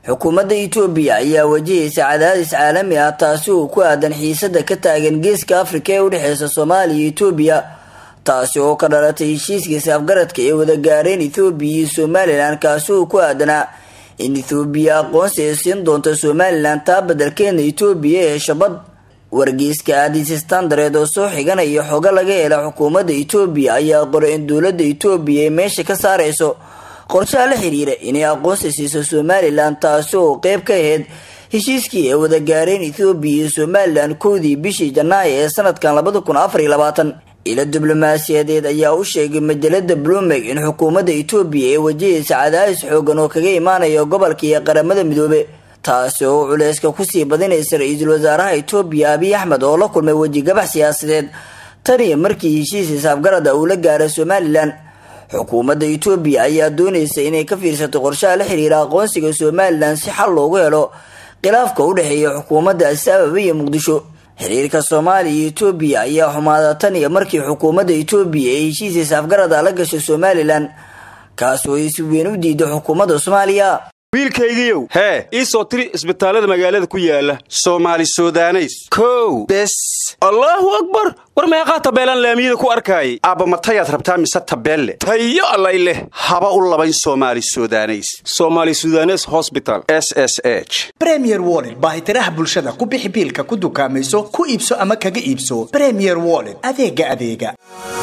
xukuumadda itoobiya ayaa wajahaysa cadaadis caalami ah taasi oo ku aadan xiisada ka taagan geeska afrika ee udhexeysa soomaaliya iyo itoobiya taasi oo ka dhalatay heshiiskiisa afgaradka ee wada gaareen ethoobiya iyo somalilan kaasi oo ku aadanaa in ethoobiya aqoonsi ay siin doonto somalilan taa badelkeedna itoobiya ee shabad wargeyska aadis standareed oo soo xiganaya xogo laga hela xukuumadda itoobiya ayaa qoray in dowladda itoobiya ay meesha ka saareyso qorshaha la xiriira inay aqoonsi siiso somalilan taasi oo qeyb ka ahayd heshiiskii ay wada gaareen ethoobiya iyo somalilan kowdii bishii janaayo ee sanadkan labada kun afar iyo labaatan ilo diblomaasiyadeed ayaa u sheegay majalada bloomberg in xukuumadda itoobiya ay wajahaysa cadaadis xoogan oo kaga imaanaya gobolka iyo qaramada midoobe taasi oo culeyska kusii badinaysa ra-iisul wasaaraha itoobiya abiy axmed oo la kulmay wejigabax siyaasadeed tan iyo markii heshiis hisaabgarada uu la gaaray somalilan xukuumadda itoobiya ayaa doonaysa inay ka fiirsato qorshaha la xiriira aqoonsiga somalilan si xal loogu helo khilaafka u dhexeeya xukuumadda addis ababa iyo muqdisho xiriirka soomaaliya iyo itoobiya ayaa xumaada tan iyo markii xukuumadda itoobiya ay heshiis hisaafgarada la gashay somalilan kaas oo ay si weyn u diiday xukuumadda soomaaliya wiilkaygiiow hee ii soo tiri isbitaallada magaalada ku yaala soomaali sudaneys kow bes allaahu akbar war meeqaa tabeelaan laamiyada ku arkaayay aabbamatayaad rabtaa mise tabeelle tayo allay leh haba u labayn soomaali sudaneys somaali sudanes hosbital s s h bremier wollet baahitiraha bulshada ku bixi biilka ku dukaamayso ku iibso ama kaga iibso bremier wollet adeega adeega